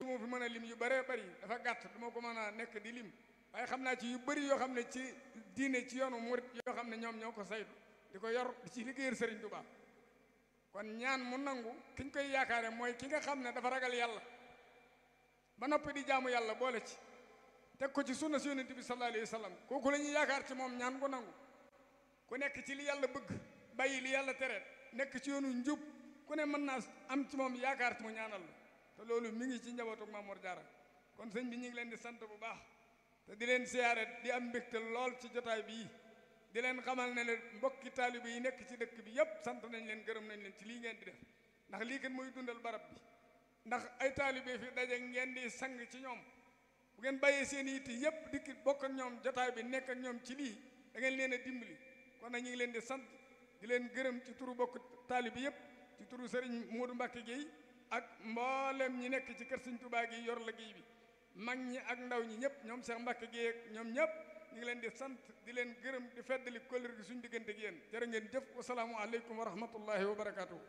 moo fi mën a lim yu bëree bëri dafa gàtt duma ko mën a nekk di lim waaye xam naa ci yu bëri yoo xam ne ci diine ci yoonu murit yoo xam ne ñoom ñoo ko saytu di ko yor di ci liggéeyal Sëriñ Tuubaa kon ñaan mu nangu ki ñu koy yaakaare mooy ki nga xam ne dafa ragal yàlla ba noppi di jaamu yàlla boole ci teg ko ci sunna si yonent bi sallallahu alayhi wa sallam kooku la ñuy yaakaar ci moom ñaan ko nangu ku nekk ci li yàlla bëgg bàyyi li yàlla tereet nekk ci yoonu njub ku ne mën naa am ci moom yaakaar ci mu ñaanal la te loolu mi ngi ci njabootu Mamour Diarra kon sëñ bi ñu ngi leen di sant bu baax te di leen siyaare di am mbégte lool ci jotaay bii di leen xamal ne leen mbokki taalibe yi nekk ci dëkk bi yépp sant nañ leen gërëm nañ leen ci lii ngeen di def ndax lii kat mooy dundal barab bi ndax ay taalibe fi daje ngeen di sang ci ñoom bu ngeen bàyyee seen yitte yépp dikki bokk ak ñoom jotaay bi nekk ak ñoom ci lii da ngeen leen a dimbali kon nag ñu ngi leen di sant di leen gërëm ci turu bokk taalibe yépp ci turu Serigne Modou Mbacke Gueye ak mboolem ñi nekk ci kër Serigne Touba gi yor liggéey bi mag ñi ak ndaw ñi ñëpp ñoom Cheikh Mbacke Gueye ak ñoom ñëpp ñu ngi leen di sant di leen gërëm di feddali kóllëre gi suñu diggante ak yéen jërë ngeen jëf wasalaamu aleykum wa rahmatullahi wa barakaatu.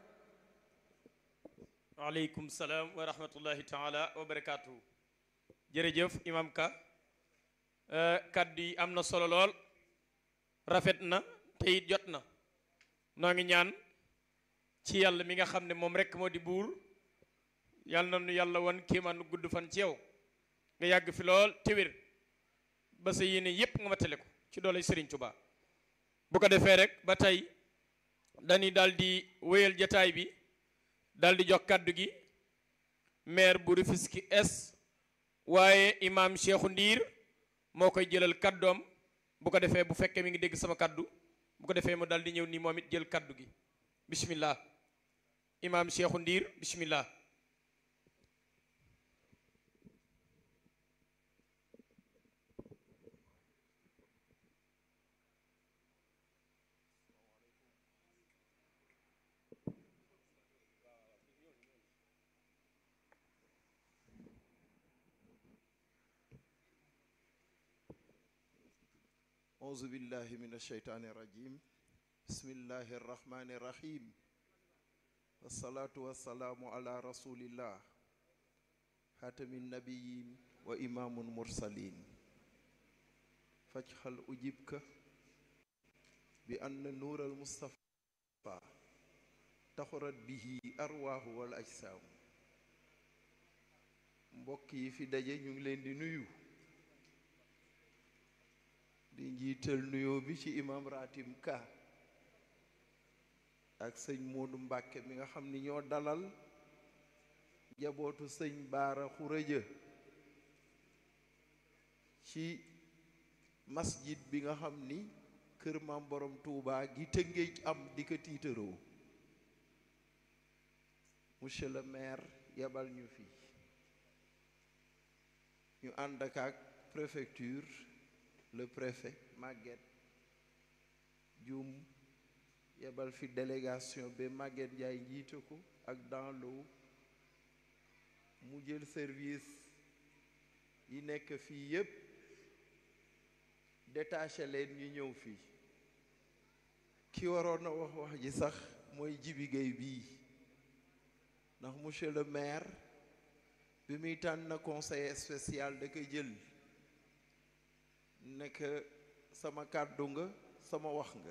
waaleykum salaam wa rahmatullahi taala wa barakaatu. jërëjëf imam ka kaddu yi am na solo lool rafet na te it jot na noo ngi ñaan ci yàlla mi nga xam ne moom rek moo di buur yàlla na nu yàlla wan kéemaan gudd fan ci yow nga yàgg fi lool te wér ba sa yéene yépp nga matale ko ci doole Serigne Touba bu ko defee rek ba tey dañuy daal di wéyal jataay bi daal di jox kàddu gi maire bu Rufisque Est waaye imam Cheikhou Ndiir moo koy jëlal kàddoom bu ko defee bu fekkee mi ngi dégg sama kàddu bu ko defee mu daal di ñëw nii moom it jël kàddu gi bismillah imam Cheikhou Ndiir bismillah أعوذ بالله من الشيطان الرجيم بسم الله الرحمن الرحيم والصلاة والسلام على رسول الله خاتم النبيين وإمام المرسلين فاجعل أجيبك بأن نور المصطفى تخرج به أرواح والأجسام mbokk yi fi daje ñu ngi leen di nuyu di njiital nuyoo bi ci imam ratim ka ak sëñ Moodu Mbàkke mi nga xam ni ñoo dalal njabootu sëñ Baara Xuraja ci masjid bi nga xam ni kër maam borom Tuubaa gi Tëngéej am di ko tiitaroo monsieur le maire yebal ñu fi ñu ànd ak ak préfecture le préfet Maguette Dioum yebal fi délégation ba Maguette Ndiaye njiite ko ak dans l'eau mu jël service yi nekk fii yépp détaché leen ñu ñëw fii ki waroon a wax wax ji sax mooy Jibi Gueye bii ndax monsieur le maire bi muy tànn conseiller spécial da ko jël nekk sama kàddu nga sama wax nga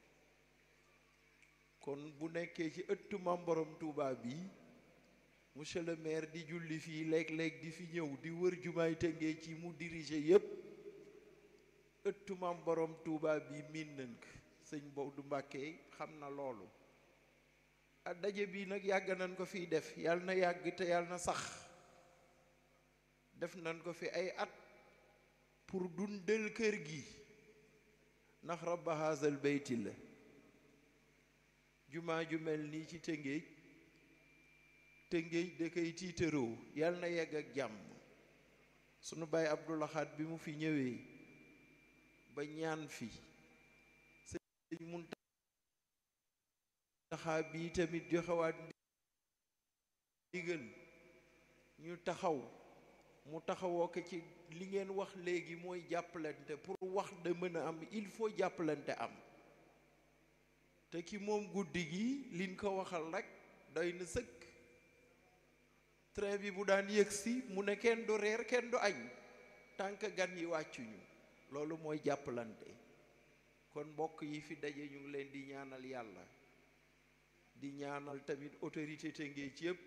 kon bu nekkee ci ëttu Maam Borom Touba bi monsieur le maire di julli fii léeg-léeg di fi ñëw di wër jumaay Tëngéej ci mu diriger yépp ëttu Maam Borom Touba bi miin nañ ko sëñ Bawdu Mbàkke xam na loolu a daje bi nag yàgg nañ ko fiy def yàlla na yàgg te yàlla na sax def nañ ko fi ay at pour dundal kër gi ndax rabba haazal beyti la jumaa ju mel nii ci tëngéej tëngéej da koy tiitaroo yàlla na yegg ak jàmm sunu baay Abdou Lahad bi mu fi ñëwee ba ñaan fi sëñ Muntaxa bii tamit joxewaat ndigal ñu taxaw mu taxawoo ko ci li ngeen wax léegi mooy jàppalante pour wax da mën a am il faut jàppalante am te ki moom guddi gi liñ ko waxal rek doy na sëkk train bi bu daan yëgsi mu ne kenn du reer kenn du añ tant que gan yi wàccuñu loolu mooy jàppalante kon mbokk yi fi daje ñu ngi leen di ñaanal yàlla di ñaanal tamit autorité Tëngéej yëpp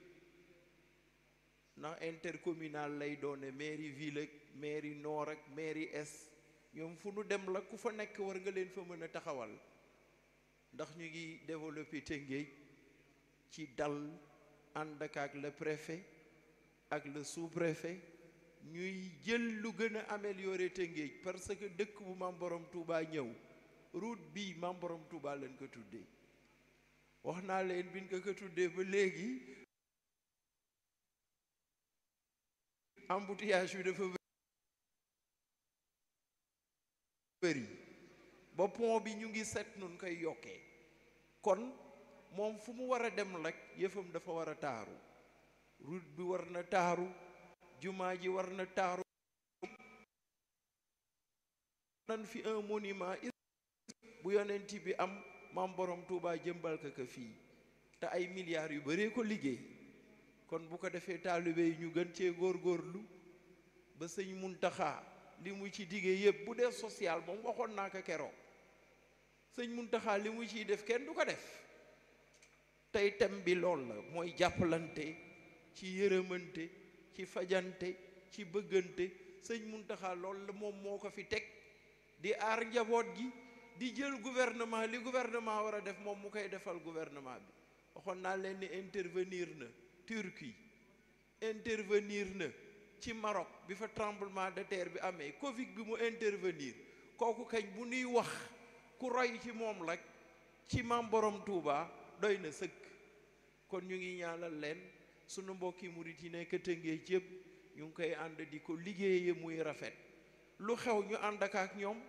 ndax intercommunal lay doone mairie ville ak mairie nord ak mairie est ñoom fu nu dem la ku fa nekk war nga leen fa mën a taxawal ndax ñu ngi développé Tëngéej ci dal ànd ak ak le préfet ak le sous-préfet ñuy jël lu gën a améliorer Tëngéej parce que dëkk bu Maam Borom Touba ñëw route bii Maam Borom Touba lañ ko tuddee wax naa leen biñ ko ko tuddee ba léegi embouteillage bi dafa bëri ba pont bi ñu ngi set nun koy yokkee kon moom fu mu war a dem rek yëfam dafa war a taaru route bi war na taaru jumaa ji war na taaru nan fi un monument bu yonent bi am maam borom Touba jëmbal ka ka fii te ay milliards yu baree ko liggéey kon bu ko defee taalibe yi ñu gën cee góorgóorlu ba sëñ Muntaxa li mu ci diggee yëpp bu dee social moom waxoon naa ko keroog sëñ Muntaxa li mu ciy def kenn du ko def tey tem bi lool la mooy jàppalante ci yërëmante ci fajante ci bëggante sëñ Muntaxa lool la moom moo ko fi teg di aar njaboot gi di jël gouvernement li gouvernement war a def moom mu koy defal gouvernement bi waxoon naa leen ni intervenir na Turquie intervenir na ci Maroc bi fa tremblement de terre bi amee Covid bi mu intervenir kooku kañ bu nuy wax ku roy ci moom rek ci maam borom Touba doy na sëkk kon ñu ngi ñaanal leen sunu mbokki murit yi nekk Tëngéej yëpp ñu ngi koy ànd di ko liggéeye muy rafet lu xew ñu ànd ak ak ñoom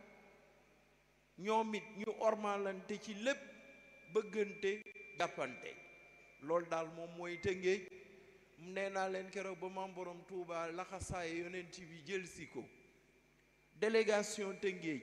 ñoom it ñu ormalante ci lépp bëggante jàppante loolu daal moom mooy Tëngéej nee naa leen keroog ba maam borom Touba laxasaaye yonent bi jël si ko délégation Tëngéej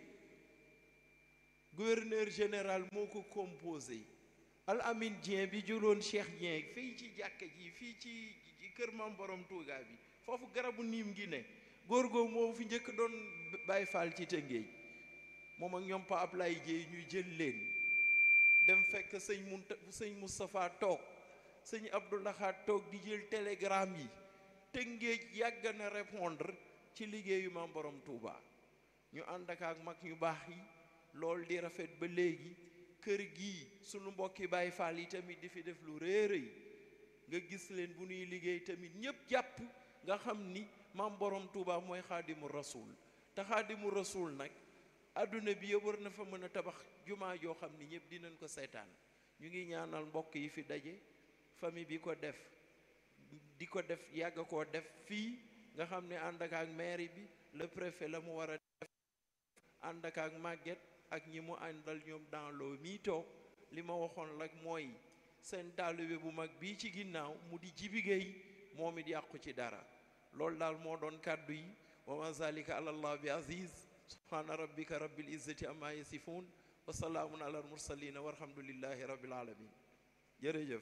gouverneur général moo ko composé al amin Dieng bi juróon Cheikh Dieng fii ci jàkka ji fii ci kër maam borom Touba bi foofu garabu niim gi ne góor googu moo fi njëkk doon Baay Faal ci Tëngéej moom ak ñoom Pa Ablaye Dieye ñuy jël leen dem fekk sëñ Munta sëñ Moustapha toog sëñ Abdoulahat toog di jël télégramme yi Tëngéej yàgg na répondre ci liggéeyu maam borom Touba ñu ànd ak ak mag ñu baax yi lool di rafet ba léegi kër gii sunu mbokki Baay Faal yi tamit di fi def lu réeréy nga gis leen bu ñuy liggéey tamit ñépp jàpp nga xam ni maam borom Touba mooy xaadimu rasul te xaadimu rasul nag adduna bi yëpp war na fa mën a tabax jumaa joo xam ni ñëpp dinañ ko seetaan ñu ngi ñaanal mbokk yi fi daje famille bi ko def di ko def yàgg koo def fii nga xam ne ànd ak ak mairie bi le préfet la mu war a def ànd ak ak màgget ak ñi mu àndal ñoom dans loo mii toog li ma waxoon rek mooy seen taalibe bu mag bii ci ginnaaw mu di jibigéey moom it yàqu ci dara loolu daal moo doon kàddu yi wa ma zalika ala allah bi aziz subhana rabbika rabbil izzati amma yasifun wa salaamun ala al mursalina walhamdulillahi rabbil alamin jërëjëf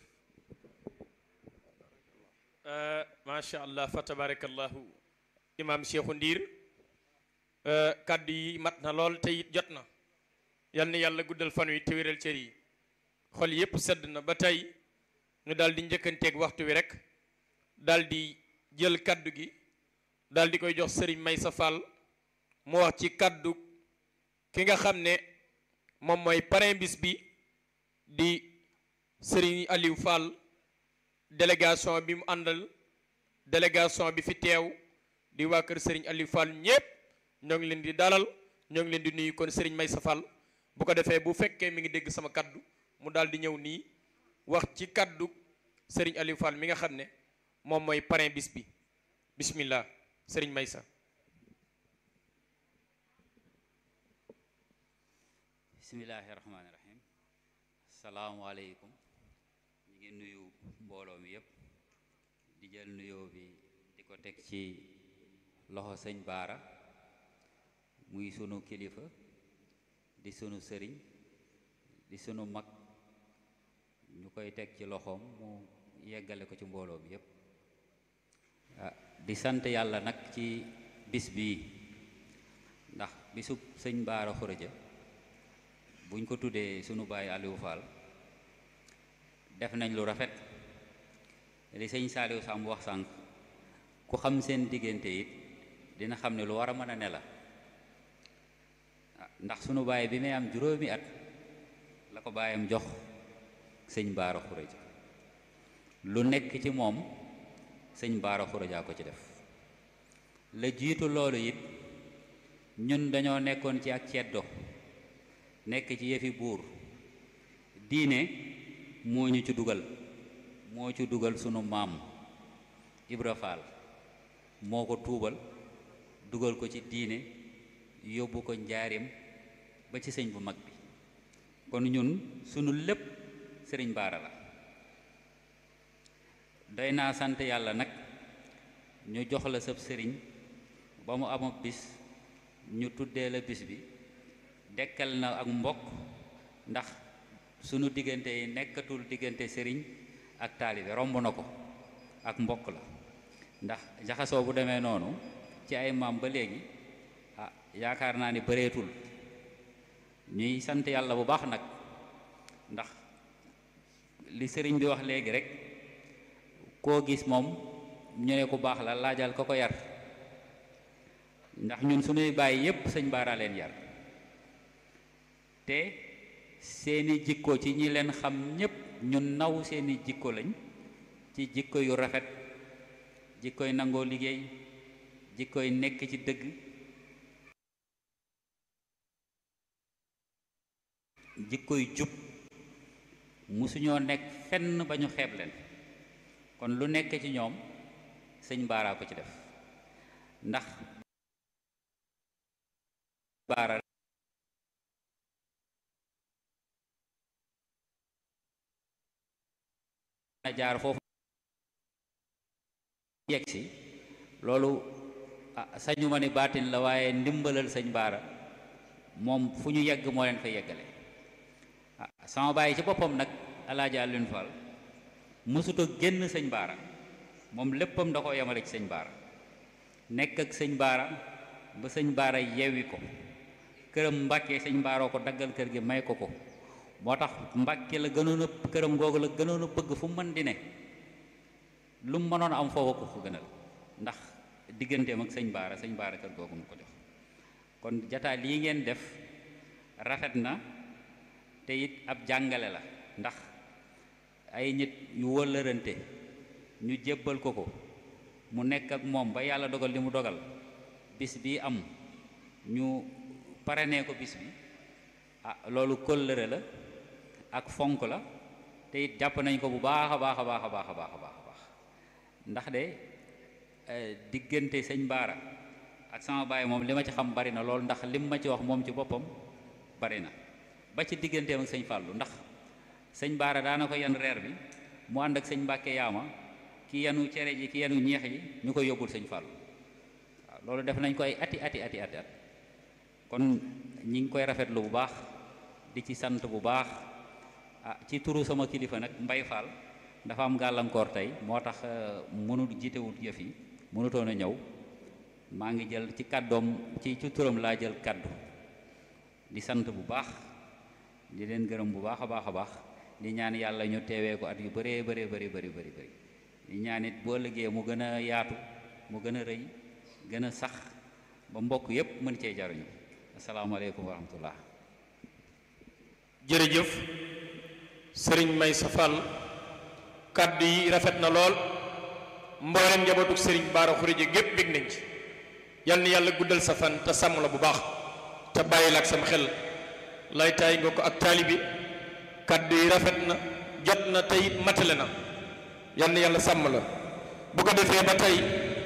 macha allah fa tabarakallahu imam Cheikhu Ndiir kaddu yi mat na lool te it jot na yal na yàlla guddal fan wi te wéral cër yi xol yépp sedd na ba tey ñu daal di njëkkanteeg waxtu wi rek daal di jël kaddu gi daal di koy jox sëriñ Maysa Fall mu wax ci kaddu ki nga xam ne moom mooy parrain bis bi di sëriñ Aliou Fall délégation bi mu àndal délégation bi fi teew di waa kër sëriñ Aliou Fall ñépp ñoo ngi leen di dalal ñoo ngi leen di nuyu kon sëriñ Maysa Fall bu ko defee bu fekkee mi ngi dégg sama kaddu mu daal di ñëw nii wax ci kaddu sëriñ Aliou Fall mi nga xam ne moom mooy parrain bis bi bismillah sëriñ Maysa bismillahi rahmaani rahim salaamualeykum ñu ngi nuyu mbooloo mi yépp di jël nuyoo bi di ko teg ci loxo sëñ baara muy sunu kilifa di sunu sëriñ di sunu mag ñu koy teg ci loxoom mu yeggale ko ci mbooloo mi yépp di sant yàlla nag ci bis bii ndax bisub sëñ Baara Xuraja buñ ko tuddee sunu baay Aliou Fall def nañ lu rafet li sëñ Saaliw Samb wax sànq ku xam seen diggante it dina xam ne lu war a mën a ne la ndax sunu baay bi may am juróomi at la ko baayam jox sëñ Baara Xuraja lu nekk ci moom sëñ Baara Xuraja ko ci def la jiitu loolu it ñun dañoo nekkoon ci ak ceddo nekk ci yëfi buur diine moo ñu ci dugal moo ci dugal sunu maam Ibra Faal moo ko tuubal dugal ko ci diine yóbbu ko njaarim ba ci sëñ bu mag bi kon ñun sunu lépp sëriñ Baara la doy naa sant yàlla nag ñu jox la sab sëriñ ba mu amab bis ñu tuddee la bis bi dekkal na ak mbokk ndax sunu diggante yi nekkatul diggante sëriñ ak taalibe romb na ko ak mbokk la ndax jaxasoo bu demee noonu ci ay maam ba léegi ah yaakaar naa ni bëreetul ñuy sant yàlla bu baax nag ndax li sëriñ bi wax léegi rek koo gis moom ñu ne ku baax la laajal ko ko yar ndax ñun suñuy bàyyi yépp sëñ Baara leen yar te seeni jikko ci ñi leen xam ñépp ñu naw seeni jikko lañ ci jikko yu rafet jikkoy nangoo liggéey jikkoy nekk ci dëgg jikkoy jub musuñoo nekk fenn ba ñu xeeb leen kon lu nekk ci ñoom sëñ Baara ko ci def ndax Baara na jaar foofu yegg si loolu ah sañu ma ni baatin la waaye ndimbalal sëñ Baara moom fu ñu yegg moo leen fa yeggale ah sama bàyyi ci boppam nag alaaji Alioune Fall mësuta génn sëñ Baara moom léppam da ko yemale ci sëñ Baara nekk ak sëñ Baara ba sëñ Baara yewwi ko këram Mbàkke sëñ Baara ko daggal kër gi may ko ko moo tax Mbàkke la gënoon a këram googu la gënoon a bëgg fu mu mën di ne lu mu mënoon am foofa ko fu gënal ndax digganteem ak sëñ Baara sëñ Baara kër googu mu ko jox kon jataay lii ngeen def rafet na te it ab jàngale la ndax ay nit yu wëllërante ñu jébbal ko ko mu nekk ak moom ba yàlla dogal li mu dogal bis bi am ñu parenee ko bis bi ah loolu kóllëre la ak fonk la te it jàpp nañ ko bu baax a baax a baax a baax a baax a baax a baax ndax de diggante sëñ Baara ak sama baay moom li ma ci xam bari na lool ndax lim ma ci wax moom ci boppam bari na ba ci digganteem ak sëñ Fàllu ndax sëñ Baara daana ko yan reer bi mu ànd ak sëñ Mbàkke yaama ki yanu cere ji ki yanu ñeex ji ñu koy yóbbul sëñ Fàllu waaw loolu def nañ ko ay ati ati ati ati at kon ñi ngi koy rafetlu bu baax di ci sant bu baax ah ci turu sama kilifa nag Mbay Fall dafa am gàllankoor tey moo tax mënut jiitewut yëf yi mënutoon a ñëw maa ngi jël ci kàddoom ci ci turam laa jël kàddu di sant bu baax di leen gërëm bu baax a baax a baax di ñaan yàlla ñu teewee ko at yu bëree bëree bëri bëri bëri bëri di ñaan it boo liggéey mu gën a yaatu mu gën a rëy gën a sax ba mbokk yépp mën cee jaruñu asalaamaaleykum wa rahmatullah jërëjëf sëriñ may sa fall kàddu yi rafet na lool mboolem njabootuk sëriñ baara xurije gépp bég nañ ci yal na yàlla guddal sa fan te sàmm la bu baax te bàyyi la ak sam xel lay taay nga ko ak taalibi kàddu yi rafet na jot na te it matale na yal na yàlla sàmm la bu ko defee ba tey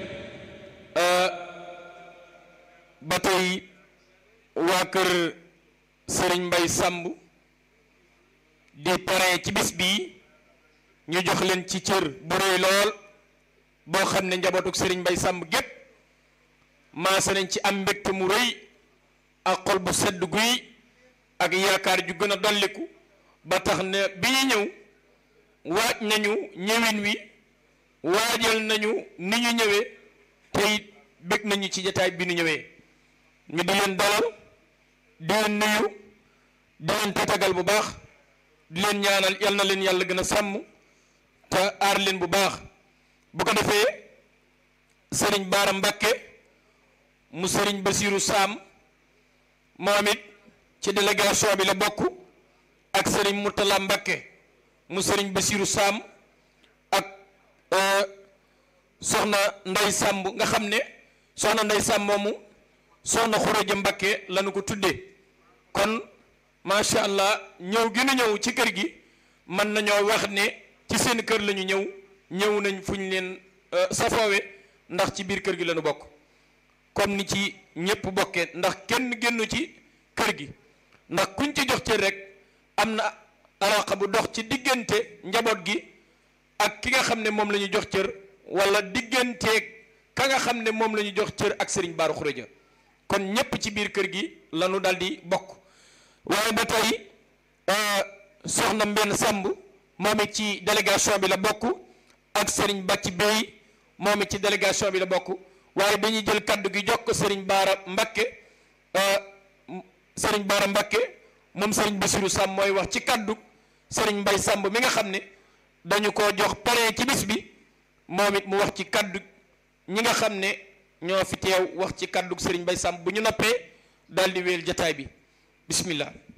ba tey waa kër sëriñ mbay sàmb di pare ci bis bii ñu jox leen ci cër bu rëy lool boo xam ne njabootuk sëriñ mbay sàmb gépp maase nañ ci am mbégte mu rëy ak xol bu sedd guy ak yaakaar ju gën a dolliku ba tax ne bi ñu ñëw waaj nañu ñëwin wi waajal nañu ni ñu ñëwee te it bég nañu ci jataay bi nu ñëwee mi di leen dalal di leen nuyu di leen tatagal bu baax di leen ñaanal yal na leen yàlla gën a sàmm te aar leen bu baax bu ko defee sëriñ Baara Mbakke mu sëriñ Basiiru Saam moom it ci délégation bi la bokk ak sëriñ Murtala Mbakke mu sëriñ Basiiru Saam ak soxna Ndey Sàmb nga xam ne soxna Ndey Sàmb moomu soxna Xuraja Mbakke lañu ko tuddee kon macha allah ñëw gi nu ñëw ci kër gi mën nañoo wax ne ci seen kër la ñu ñëw ñëw nañ fu ñu leen safoowe ndax ci biir kër gi lañu bokk comme ni ci ñëpp bokkee ndax kenn génnu ci kër gi ndax kuñ ci jox cër rek am na alaqa bu dox ci diggante njaboot gi ak ki nga xam ne moom la ñu jox cër wala digganteeg ka nga xam ne moom la ñu jox cër ak Serigne Bara Khourédia kon ñëpp ci biir kër gi lañu dal di bokk waaye ba tey soxna Mbenn Samb moom it ci délégation bi la bokk ak Serigne Bàcci Bey moom it ci délégation bi la bokk waaye dañuy jël kaddu gi jox ko Serigne Bara Mbakke Serigne Bara Mbakke moom Serigne Bassirou Samb mooy wax ci kaddu Serigne Mbay Samb mi nga xam ne dañu ko jox pare ci bis bi moom it mu wax ci kaddu ñi nga xam ne ñoo fi teew wax ci kaddu Serigne Mbay Samb bu ñu noppee daal di wéyal jataay bi bismillah